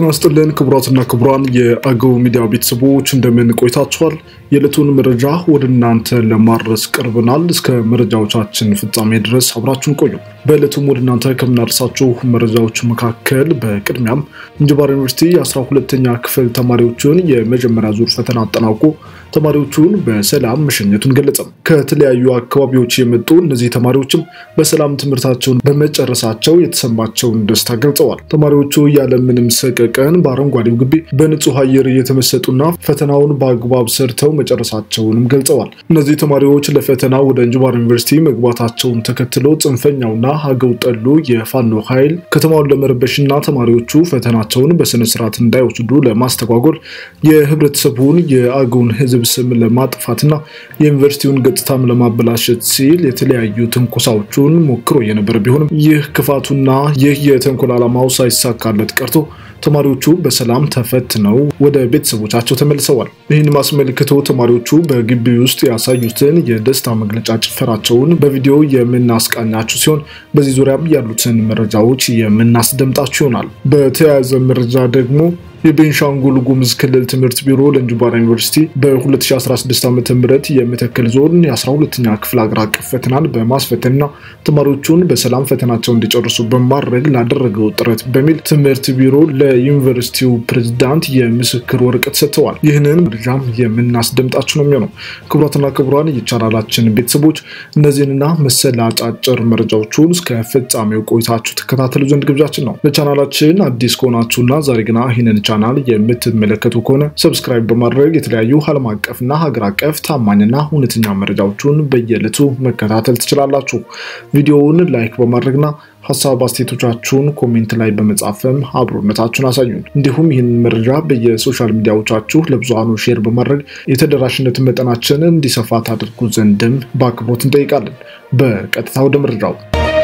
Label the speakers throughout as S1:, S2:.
S1: ጤና ይስጥልን ክቡራትና ክቡራን የአገው ሚዲያ ቤተሰቦች እንደምን ቆይታችኋል? የዕለቱን መረጃ ወደ እናንተ ለማድረስ ቀርበናል። እስከ መረጃዎቻችን ፍጻሜ ድረስ አብራችሁን ቆዩ። በዕለቱም ወደ እናንተ ከምናደርሳችሁ መረጃዎች መካከል በቅድሚያም እንጅባራ ዩኒቨርሲቲ የአስራ ሁለተኛ ክፍል ተማሪዎችን የመጀመሪያ ዙር ፈተና አጠናቆ ተማሪዎቹን በሰላም መሸኘቱን ገለጸ። ከተለያዩ አካባቢዎች የመጡ እነዚህ ተማሪዎችም በሰላም ትምህርታቸውን በመጨረሳቸው የተሰማቸውን ደስታ ገልጸዋል። ተማሪዎቹ ያለምንም ሰቀቀን በአረንጓዴው ግቢ በንጹህ አየር እየተመሰጡና ፈተናውን በአግባብ ሰርተው መጨረሳቸውንም ገልጸዋል። እነዚህ ተማሪዎች ለፈተና ወደ እንጅባራ ዩኒቨርሲቲ መግባታቸውን ተከትሎ ጽንፈኛውና ሀገው ጠሉ የፋኖ ኃይል ከተማውን ለመረበሽና ተማሪዎቹ ፈተናቸውን በስነስርዓት እንዳይወስዱ ለማስተጓጎል የህብረተሰቡን የአገውን ህዝብ ስም ለማጥፋትና የዩኒቨርሲቲውን ገጽታም ለማበላሸት ሲል የተለያዩ ትንኮሳዎቹን ሞክሮ የነበረ ቢሆንም ይህ ክፋቱና ይህ የተንኮል ዓላማው ሳይሳካለት ቀርቶ ተማሪዎቹ በሰላም ተፈትነው ወደ ቤተሰቦቻቸው ተመልሰዋል። ይህን አስመልክቶ ተማሪዎቹ በግቢ ውስጥ ያሳዩትን የደስታ መግለጫ ጭፈራቸውን በቪዲዮ የምናስቃኛችሁ ሲሆን በዚህ ዙሪያም ያሉትን መረጃዎች የምናስደምጣችሁ ይሆናል። በተያያዘ መረጃ ደግሞ የቤንሻንጉል ጉሙዝ ክልል ትምህርት ቢሮ ለእንጅባራ ዩኒቨርሲቲ በ2016 ዓ ም የመተከል ዞን የ12ኛ ክፍል አገር አቀፍ ፈተናን በማስፈተንና ተማሪዎቹን በሰላም ፈተናቸው እንዲጨርሱ በማድረግ ላደረገው ጥረት በሚል ትምህርት ቢሮ ለዩኒቨርሲቲው ፕሬዝዳንት የምስክር ወረቀት ሰጥተዋል። ይህንን መረጃም የምናስደምጣችሁ ነው የሚሆነው። ክቡራትና ክቡራን የቻናላችን ቤተሰቦች እነዚህንና መሰል አጫጭር መረጃዎቹን እስከ ፍጻሜው ቆይታችሁ ተከታተሉ ዘንድ ግብዣችን ነው። ለቻናላችን አዲስ ከሆናችሁና ዛሬ ግና ይህንን ቻናል የምትመለከቱ ከሆነ ሰብስክራይብ በማድረግ የተለያዩ ዓለም አቀፍና ሀገር አቀፍ ታማኝና እውነተኛ መረጃዎቹን በየዕለቱ መከታተል ትችላላችሁ። ቪዲዮውን ላይክ በማድረግና ሀሳብ አስተያየቶቻችሁን ኮሜንት ላይ በመጻፍም አብሮነታችሁን አሳዩን። እንዲሁም ይህንን መረጃ በየሶሻል ሚዲያዎቻችሁ ለብዙሃኑ ሼር በማድረግ የተደራሽነት መጠናችን እንዲሰፋ ታደርጉ ዘንድም በአክብሮት እንጠይቃለን። በቀጥታ ወደ መረጃው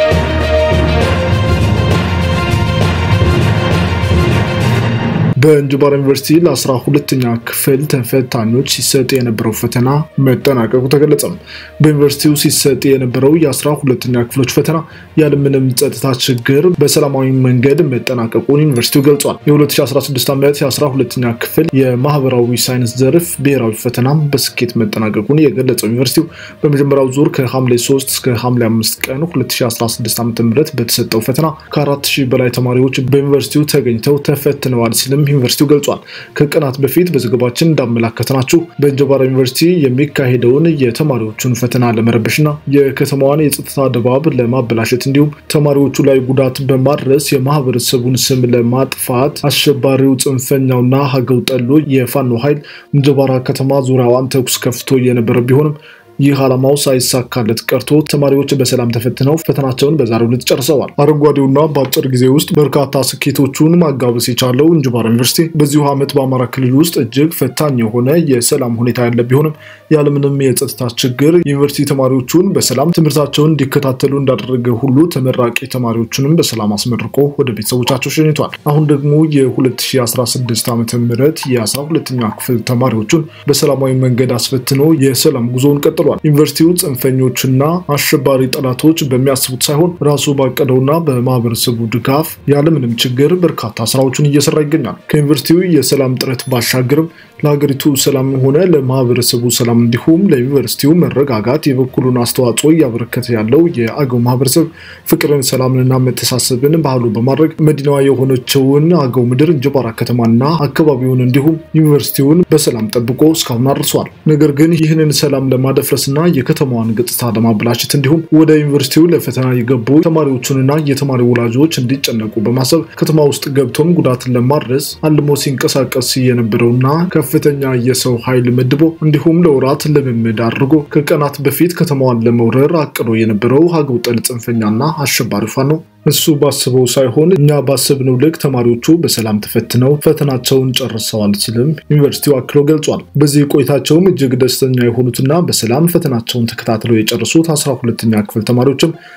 S1: በእንጅባራ ዩኒቨርሲቲ ለአስራ ሁለተኛ ክፍል ተፈታኞች ሲሰጥ የነበረው ፈተና መጠናቀቁ ተገለጸ። በዩኒቨርሲቲው ሲሰጥ የነበረው የአስራ ሁለተኛ ክፍሎች ፈተና ያለምንም ጸጥታ ችግር በሰላማዊ መንገድ መጠናቀቁን ዩኒቨርሲቲው ገልጿል። የ2016 ዓመት የአስራ ሁለተኛ ክፍል የማህበራዊ ሳይንስ ዘርፍ ብሔራዊ ፈተናም በስኬት መጠናቀቁን የገለጸው ዩኒቨርሲቲው በመጀመሪያው ዙር ከሐምሌ 3 እስከ ሐምሌ 5 ቀን 2016 ዓ ም በተሰጠው ፈተና ከ4 ሺህ በላይ ተማሪዎች በዩኒቨርሲቲው ተገኝተው ተፈትነዋል ሲልም ዩኒቨርሲቲው ገልጿል። ከቀናት በፊት በዘገባችን እንዳመላከትናችሁ በእንጅባራ ዩኒቨርሲቲ የሚካሄደውን የተማሪዎቹን ፈተና ለመረበሽና የከተማዋን የጸጥታ ድባብ ለማበላሸት እንዲሁም ተማሪዎቹ ላይ ጉዳት በማድረስ የማህበረሰቡን ስም ለማጥፋት አሸባሪው ጽንፈኛውና ሀገው ጠሎ የፋኖ ኃይል እንጅባራ ከተማ ዙሪያዋን ተኩስ ከፍቶ የነበረ ቢሆንም ይህ ዓላማው ሳይሳካለት ቀርቶ ተማሪዎች በሰላም ተፈትነው ፈተናቸውን በዛሬው ዕለት ጨርሰዋል። አረንጓዴውና በአጭር ጊዜ ውስጥ በርካታ ስኬቶቹን ማጋበስ የቻለው እንጅባራ ዩኒቨርሲቲ በዚሁ ዓመት በአማራ ክልል ውስጥ እጅግ ፈታኝ የሆነ የሰላም ሁኔታ ያለ ቢሆንም ያለምንም የጸጥታ ችግር ዩኒቨርሲቲ ተማሪዎቹን በሰላም ትምህርታቸውን እንዲከታተሉ እንዳደረገ ሁሉ ተመራቂ ተማሪዎቹንም በሰላም አስመርቆ ወደ ቤተሰቦቻቸው ሸኝቷል። አሁን ደግሞ የ2016 ዓ ም የ12ኛ ክፍል ተማሪዎቹን በሰላማዊ መንገድ አስፈትኖ የሰላም ጉዞውን ቀጥሏል። ዩኒቨርሲቲው ጽንፈኞችና አሸባሪ ጠላቶች በሚያስቡት ሳይሆን ራሱ ባቀደውና በማህበረሰቡ ድጋፍ ያለምንም ችግር በርካታ ስራዎችን እየሰራ ይገኛል። ከዩኒቨርሲቲው የሰላም ጥረት ባሻገርም ለሀገሪቱ ሰላም ሆነ ለማህበረሰቡ ሰላም እንዲሁም ለዩኒቨርሲቲው መረጋጋት የበኩሉን አስተዋጽኦ እያበረከተ ያለው የአገው ማህበረሰብ ፍቅርን፣ ሰላምንና መተሳሰብን ባህሉ በማድረግ መዲናዋ የሆነችውን አገው ምድር እንጅባራ ከተማና አካባቢውን እንዲሁም ዩኒቨርሲቲውን በሰላም ጠብቆ እስካሁን አድርሷል። ነገር ግን ይህንን ሰላም ለማደፍረስና የከተማዋን ገጽታ ለማበላሸት እንዲሁም ወደ ዩኒቨርሲቲው ለፈተና የገቡ ተማሪዎቹንና የተማሪ ወላጆች እንዲጨነቁ በማሰብ ከተማ ውስጥ ገብቶም ጉዳትን ለማድረስ አልሞ ሲንቀሳቀስ የነበረውና ከፍተኛ የሰው ኃይል መድቦ እንዲሁም ለወራት ልምምድ አድርጎ ከቀናት በፊት ከተማዋን ለመውረር አቅዶ የነበረው ሀገው ጠል ጽንፈኛና አሸባሪ ፋኖ እሱ ባስበው ሳይሆን እኛ ባስብነው ልክ ተማሪዎቹ በሰላም ተፈትነው ፈተናቸውን ጨርሰዋል ሲልም ዩኒቨርሲቲው አክሎ ገልጿል። በዚህ ቆይታቸውም እጅግ ደስተኛ የሆኑትና በሰላም ፈተናቸውን ተከታትለው የጨረሱት አስራ ሁለተኛ ክፍል ተማሪዎችም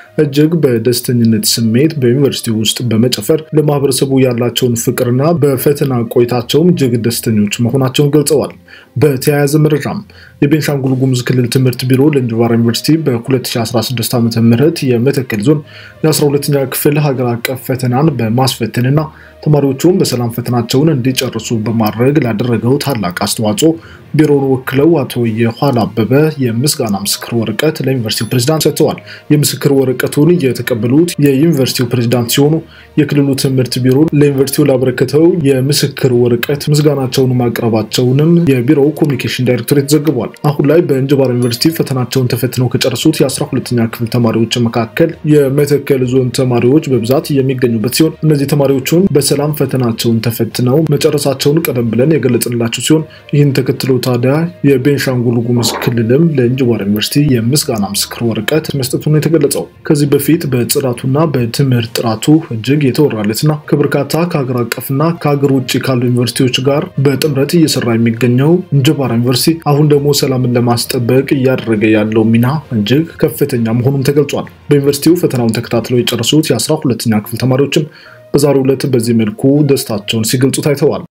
S1: እጅግ በደስተኝነት ስሜት በዩኒቨርሲቲ ውስጥ በመጨፈር ለማህበረሰቡ ያላቸውን ፍቅርና በፈተና ቆይታቸውም እጅግ ደስተኞች መሆናቸውን ገልጸዋል። በተያያዘ መረጃም የቤንሻንጉል ጉሙዝ ክልል ትምህርት ቢሮ ለእንጅባራ ዩኒቨርሲቲ በ2016 ዓ ም የመተከል ዞን የ12ኛ ክፍል ሀገር አቀፍ ፈተናን በማስፈተንና ተማሪዎቹም በሰላም ፈተናቸውን እንዲጨርሱ በማድረግ ላደረገው ታላቅ አስተዋጽኦ ቢሮውን ወክለው አቶ የኋላ አበበ የምስጋና ምስክር ወረቀት ለዩኒቨርሲቲው ፕሬዚዳንት ሰጥተዋል። የምስክር ወረቀቱን የተቀበሉት የዩኒቨርሲቲው ፕሬዚዳንት ሲሆኑ የክልሉ ትምህርት ቢሮ ለዩኒቨርሲቲው ላበረከተው የምስክር ወረቀት ምስጋናቸውን ማቅረባቸውንም የቢሮው ኮሚኒኬሽን ዳይሬክቶሬት ዘግቧል። አሁን ላይ በእንጅባራ ዩኒቨርሲቲ ፈተናቸውን ተፈትነው ከጨረሱት የ12ኛ ክፍል ተማሪዎች መካከል የመተከል ዞን ተማሪዎች በብዛት የሚገኙበት ሲሆን እነዚህ ተማሪዎቹን በሰላም ፈተናቸውን ተፈትነው መጨረሳቸውን ቀደም ብለን የገለጽንላቸው ሲሆን ይህን ተከትሎ ታዲያ የቤንሻንጉል ጉሙዝ ክልልም ለእንጅባራ ዩኒቨርሲቲ የምስጋና ምስክር ወረቀት መስጠቱን የተገለጸው ከዚህ በፊት በጽዳቱና በትምህርት ጥራቱ እጅግ የተወራለትና ከበርካታ ከሀገር አቀፍና ከሀገር ውጭ ካሉ ዩኒቨርሲቲዎች ጋር በጥምረት እየሰራ የሚገኘው እንጅባራ ዩኒቨርሲቲ አሁን ደግሞ ሰላምን ለማስጠበቅ እያደረገ ያለው ሚና እጅግ ከፍተኛ መሆኑም ተገልጿል። በዩኒቨርሲቲው ፈተናውን ተከታትለው የጨረሱት የአስራ ሁለተኛ ክፍል ተማሪዎችም በዛሬው ዕለት በዚህ መልኩ ደስታቸውን ሲገልጹ ታይተዋል።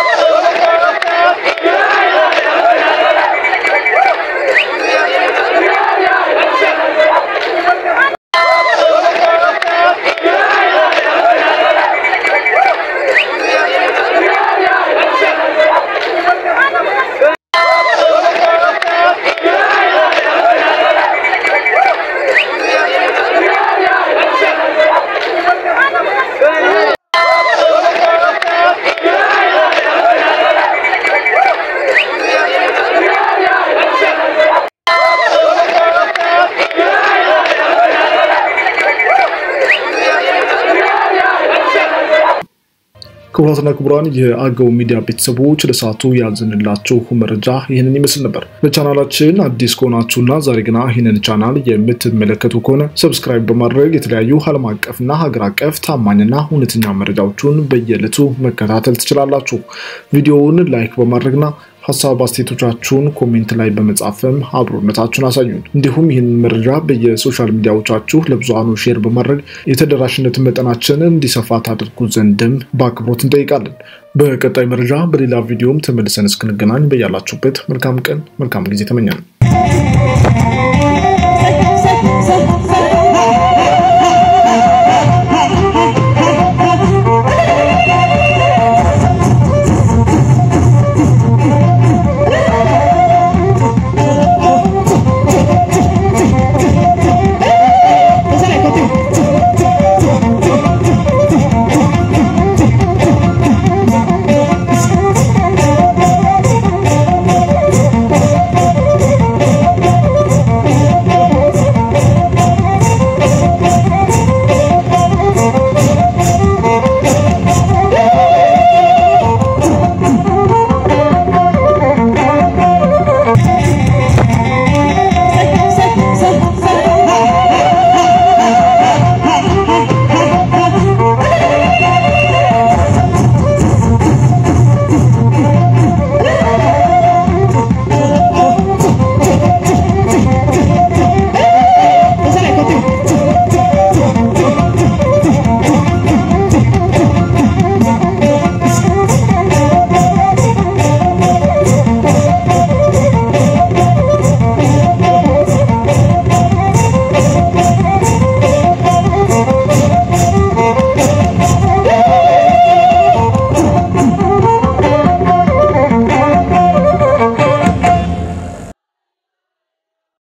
S1: ክቡራትና ክቡራን የአገው ሚዲያ ቤተሰቦች ለሰዓቱ ያዝንላችሁ መረጃ ይህንን ይመስል ነበር። ለቻናላችን አዲስ ከሆናችሁና ዛሬ ግና ይህንን ቻናል የምትመለከቱ ከሆነ ሰብስክራይብ በማድረግ የተለያዩ ዓለም አቀፍና ሀገር አቀፍ ታማኝና እውነተኛ መረጃዎቹን በየዕለቱ መከታተል ትችላላችሁ። ቪዲዮውን ላይክ በማድረግና ሀሳብ አስተያየቶቻችሁን ኮሜንት ላይ በመጻፍም አብሮነታችሁን አሳዩን። እንዲሁም ይህንን መረጃ በየሶሻል ሚዲያዎቻችሁ ለብዙሃኑ ሼር በማድረግ የተደራሽነት መጠናችንን እንዲሰፋ ታደርጉ ዘንድም በአክብሮት እንጠይቃለን። በቀጣይ መረጃ በሌላ ቪዲዮም ተመልሰን እስክንገናኝ በያላችሁበት መልካም ቀን መልካም ጊዜ ተመኛለን።